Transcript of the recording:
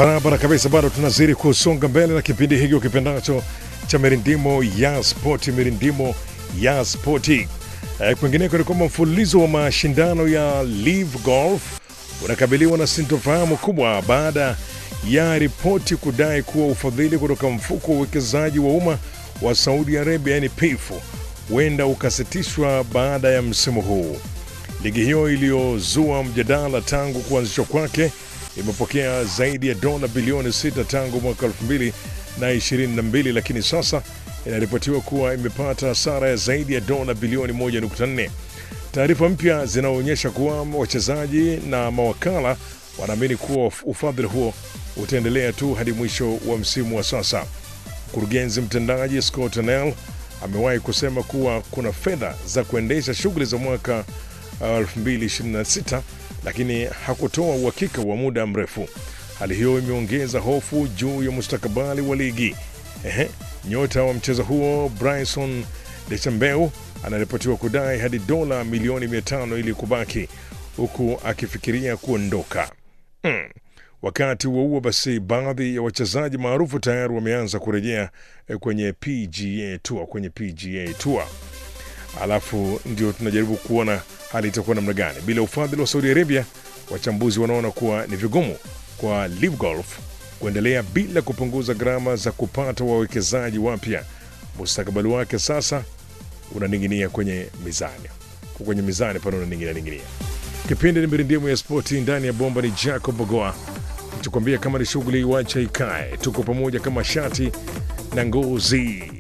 Barabara kabisa, bado tunazidi kusonga mbele na kipindi hiki ukipendacho cha mirindimo ya spoti, mirindimo ya spoti. E, kwingineko ni kwamba mfululizo wa mashindano ya Live Golf unakabiliwa na sintofahamu kubwa baada ya ripoti kudai kuwa ufadhili kutoka mfuko wa uwekezaji wa umma wa Saudi Arabia, yani PIF, huenda ukasitishwa baada ya msimu huu. Ligi hiyo iliyozua mjadala tangu kuanzishwa kwake imepokea zaidi ya dola bilioni 6 tangu mwaka 2022 lakini sasa inaripotiwa kuwa imepata hasara ya zaidi ya dola bilioni 1.4. Taarifa mpya zinaonyesha kuwa wachezaji na mawakala wanaamini kuwa ufadhili huo utaendelea tu hadi mwisho wa msimu wa sasa. Mkurugenzi mtendaji Scott Nell amewahi kusema kuwa kuna fedha za kuendesha shughuli za mwaka uh, 2026 lakini hakutoa uhakika wa muda mrefu. Hali hiyo imeongeza hofu juu ya mustakabali wa ligi. Ehe, nyota wa mchezo huo Bryson Dechambeau anaripotiwa kudai hadi dola milioni 500 ili kubaki huku akifikiria kuondoka. Hmm. Wakati huo huo basi, baadhi ya wachezaji maarufu tayari wameanza kurejea eh, kwenye PGA Tour, kwenye PGA Tour. Alafu ndio tunajaribu kuona hali itakuwa namna gani bila ufadhili wa Saudi Arabia. Wachambuzi wanaona kuwa ni vigumu kwa Live Golf kuendelea bila kupunguza gharama za kupata wawekezaji wapya. Mustakabali wake sasa unaning'inia kwenye mizani, kwenye mizani pale unaning'inia ning'inia. Kipindi ni mirindimu ya spoti ndani ya bomba, ni Jacob Bogoa nichokwambia kama ni shughuli wacha ikae, tuko pamoja kama shati na ngozi.